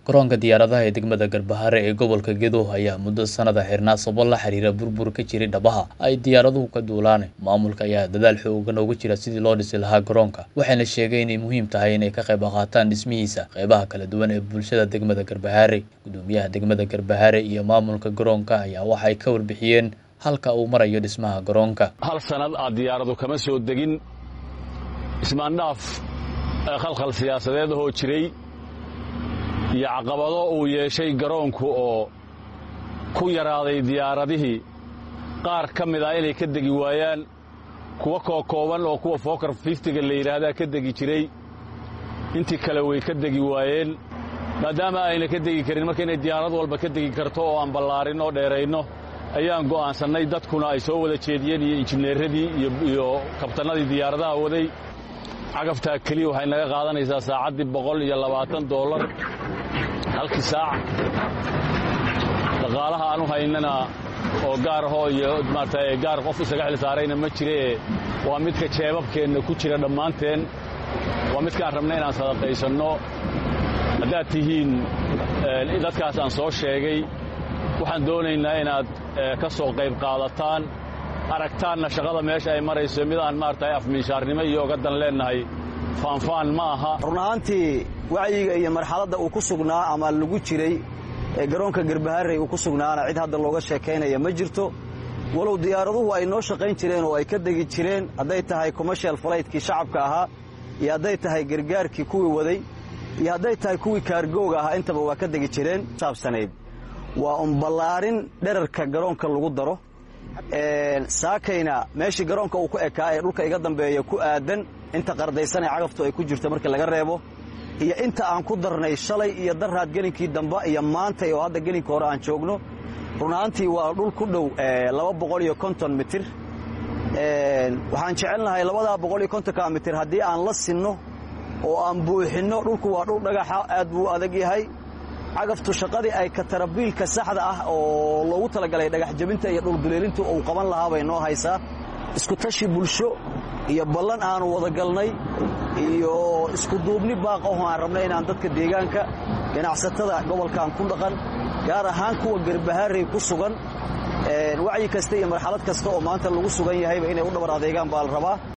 garoonka diyaaradaha ee degmada garbahare ee gobolka gedo ayaa muddo sanada xirnaa sabab la xiriira burbur ka jiray dhabaha ay diyaaraduhu ka duulaan maamulka ayaa dadaal xoogan uga jira sidii loo dhisi lahaa garoonka waxayna sheegay inay muhiim tahay inay ka qayb qaataan dhismihiisa qeybaha kala duwan ee bulshada degmada garbahare gudoomiyaha degmada garbahare iyo maamulka garoonka ayaa waxay ka warbixiyeen halka uu marayo dhismaha garoonka hal sanad aad diyaaradu kama soo degin ismaandhaaf khalkhal siyaasadeed ahoo jiray iyo caqabado uu yeeshay garoonku oo ku yaraaday diyaaradihii qaar ka mid ah inay ka degi waayaan kuwa kookooban oo kuwa fookar fiftiga la yidhaahdaa ka degi jiray intii kale way ka degi waayeen maadaama ayna ka degi karin marka inay diyaarad walba ka degi karto oo aan ballaarin oo dheerayno ayaan go'aansannay dadkuna ay soo wada jeediyeen iyo injineeradii iyo kabtannadii diyaaradaha waday cagaftaa keliya waxay naga qaadanaysaa saacaddii boqol iyo labaatan doolar halkii saac dhaqaalaha aan u haynana oo gaar ahoo iyo maarata gaar qof isaga xil saarayna ma jiree waa midka jeebabkeenna ku jira dhammaanteen waa midkaan rabna inaan sadaqaysanno haddaad tihiin dadkaas aan soo sheegay waxaan doonaynaa inaad ka soo qayb qaadataan aragtaanna shaqada meesha ay marayso midaan maarata afmiishaarnimo iyo oga dan leennahay faanfaan ma aha run ahaantii wacyiga iyo marxaladda uu ku sugnaa ama lagu jiray ee garoonka garbaharey uu ku sugnaana cid hadda looga sheekaynaya ma jirto walow diyaaraduhu ay noo shaqayn jireen oo ay ka degi jireen hadday tahay commershal falaytkii shacabka ahaa iyo hadday tahay gargaarkii kuwii waday iyo hadday tahay kuwii kaargooga ahaa intaba waa ka degi jireen saabsanayd waa un ballaarin dherarka garoonka lagu daro saakayna meeshii garoonka uu ku ekaa ee dhulka iga dambeeya ku aadan inta qardaysanee cagaftu ay ku jirto markii laga reebo iyo inta aan ku darnay shalay iyo daraad gelinkii dambe iyo maantay oo hadda gelinka hore aan joogno run ahaantii waa dhul ku dhow laba boqol iyo konton mitir waxaan jecelnahay labadaa boqol iyo kontonka mitir haddii aan la sinno oo aan buuxinno dhulku waa dhul dhagaxa aad buu adag yahay cagaftu shaqadii ay katarabiilka saxda ah oo loogu talagalay dhagax jabinta iyo dhulduleelintu uu qaban lahaa bay noo haysaa isku tashi bulsho iyo ballan aanu wadagalnay iyo isku duubni baaqaho aan rabnay inaan dadka deegaanka ganacsatada gobolkan ku dhaqan gaar ahaan kuwa garbahaarey ku sugan wacyi kasta iyo marxalad kasta oo maanta lagu sugan yahayba inay u dhabar adeegaan baa la rabaa